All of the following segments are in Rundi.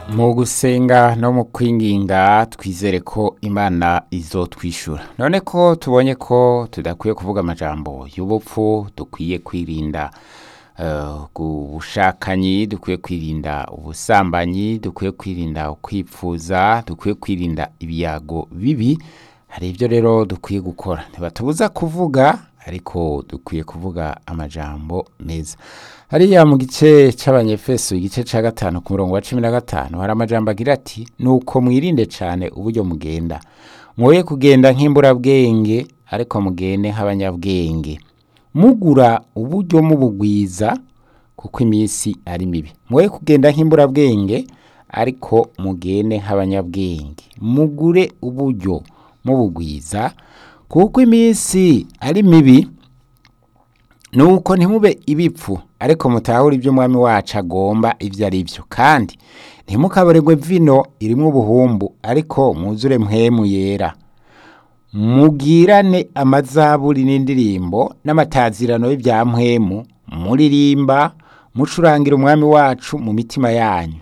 mu gusenga no mu kwinginga twizere ko imana izotwishyura none ko tubonye ko tudakwiye kuvuga amajambo y'ubupfu dukwiye kwirinda ubushakanyi dukwiye kwirinda ubusambanyi dukwiye kwirinda ukwipfuza dukwiye kwirinda ibiyago bibi hari ibyo rero dukwiye gukora ntibatubuza kuvuga ariko dukwiye kuvuga amajambo meza hariya mu gice cy'abanyefeso igice cya gatanu ku murongo wa cumi na gatanu hari amajambo agira ati nuko mwirinde cyane uburyo mugenda mwoye kugenda nk'imburabwenge ariko mugende nk'abanyabwenge mugura uburyo mubugwiza kuko iminsi ari mibi mwoye kugenda nk'imburabwenge ariko mugende nk'abanyabwenge mugure uburyo mubugwiza kuko iminsi ari mibi nuko ntimube ibipfu ariko mutahure ibyo umwami wacu agomba ibyo ari byo kandi ntimukabaregwe vino irimo ubuhumbu ariko mwuzure mpwemu yera mugirane amazaburi n'indirimbo n'amatazirano y'ibya mpwemu muririmba mucurangira umwami wacu mu mitima yanyu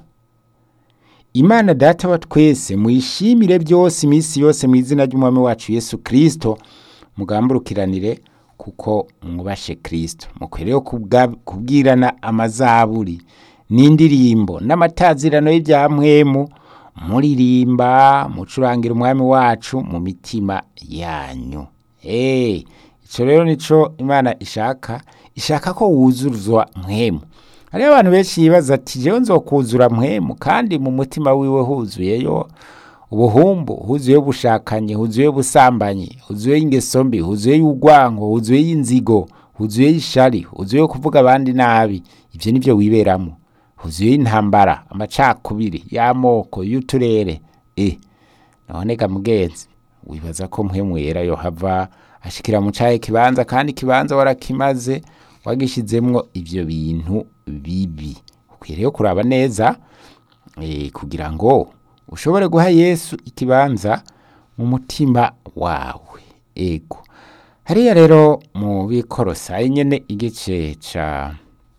imana data wa twese muyishimire byose iminsi yose mu izina ry'umwami wacu yesu kirisito mugamburukiranire kuko mwubashe kirisito mukwiriye kubwirana amazaburi n'indirimbo n'amatazirano y'ibya mpwemu muririmba mucurangira umwami wacu mu mitima yanyu icyo rero nicyo imana ishaka ishaka ko wuzuzwa mpwemu hariho abantu benshi yibaza ati jewe nzokuzura mpwemu kandi mu mutima wiwe huzuyeyo ubuhumbu huzuyeyo ubushakanyi huzuyeyo ubusambanyi huzuyeyo ingeso mbi huzuyeyo urwango huzuyeyo inzigo huzuyeyo ishari huzuyeyo kuvuga abandi nabi ibyo ni byo wiberamo huzuyeyo intambara amacakubiri y'amoko y'uturere e none ga mugenzi wibaza ko mpwemu yera yo hava ashikira mu cahe kibanza kandi ikibanza warakimaze wagishizemwo ivyo bintu bibi ukwiriye kuraba neza e, kugira ngo ushobore guha yesu ikibanza mu mutima wawe ego hariya rero mu bikorosayi nyene igice ca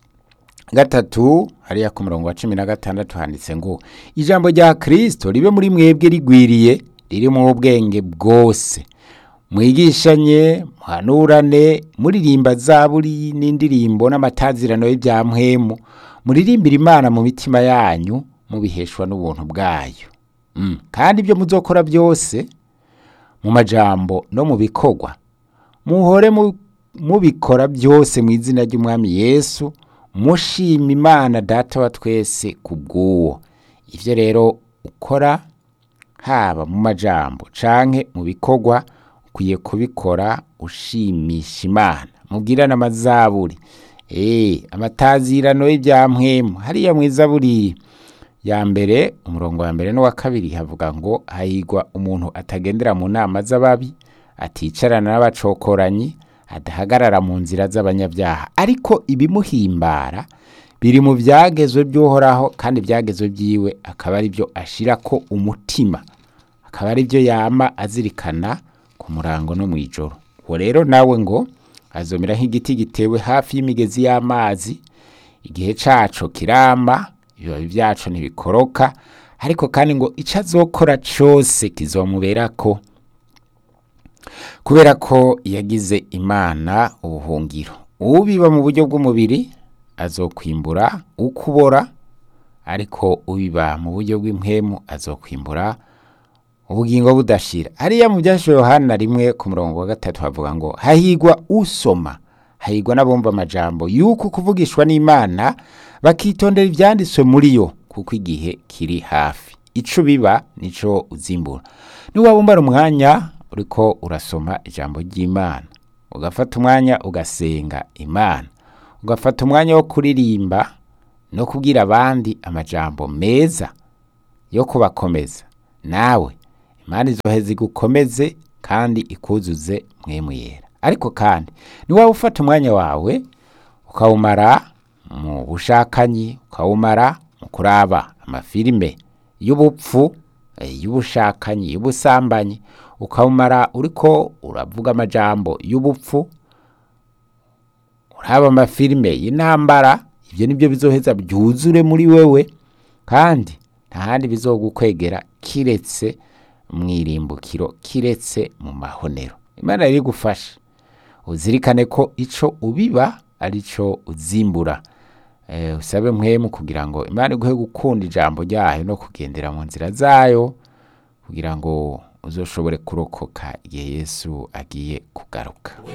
gatatu hariya ku murongo wa cumi na gatandatu handitse ngo ijambo rya kristo ribe muri mwebwe rigwiriye ririmo ubwenge bwose mwigishanye muhanurane muririmba zaburi n'indirimbo n'amatazirano y'ibya mpwemu muririmbira imana mu mitima yanyu mubiheshwa n'ubuntu bwayo kandi ibyo muzokora byose mu majambo no mu bikorwa muhore mubikora byose mu izina ry'umwami yesu mushima imana data wa twese ku bw'uwo ibyo rero ukora haba mu majambo canke mu bikorwa ukwiye kubikora ushimisha imana mubwirane amazaburi eh amatazirano y'ibya mpwemu hariya mu izaburi ya mbere umurongo wa mbere n'uwa kabiri havuga ngo hahigwa umuntu atagendera mu nama z'ababi aticarana n'abacokoranyi adahagarara mu nzira z'abanyabyaha ariko ibimuhimbara biri mu byagezwe by'uhoraho kandi ibyagezwe byiwe akaba ari byo ashira ko umutima akaba ari byo yama azirikana ku murango no mu ijoro uwo rero nawe ngo azomera nk'igiti gitewe hafi y'imigezi y'amazi igihe caco kiramba ibibabi byaco ntibikoroka ariko kandi ngo icyo azokora cyose kizomuberako kubera ko yagize imana ubuhungiro ubiba mu buryo bw'umubiri azokwimbura ukubora ariko ubiba mu buryo bw'impwemu azokwimbura ubugingo budashira hariya mu byashe yohana rimwe ku murongo wa gatatu havuga ngo hahigwa usoma hahigwa n'abumva amajambo yuko kuvugishwa n'imana bakitondera ibyanditswe muri yo kuko igihe kiri hafi ico biba nico uzimbura niwabumbara umwanya uriko urasoma ijambo ry'imana ugafata umwanya ugasenga imana ugafata umwanya wo kuririmba no kubwira abandi amajambo meza yo kubakomeza nawe imana izoheza igukomeze kandi ikuzuze mwemu yera ariko kandi niwaba ufata umwanya wawe ukawumara mu bushakanyi ukawumara mu kuraba amafilime y'ubupfu y'ubushakanyi y'ubusambanyi ukawumara uriko uravuga amajambo y'ubupfu uraba amafilime y'intambara ibyo nibyo bizoheza byuzure muri wewe kandi nta handi bizogukwegera kiretse mu irimbukiro kiretse mu mahonero imana rero igufashe uzirikane ko ico ubiba ari cyo uzimbura Eh, usabe mwemu kugira ngo imana iguhe gukunda ijambo ryayo no kugendera mu nzira zayo kugira ngo uzoshobore kurokoka igihe yesu agiye kugaruka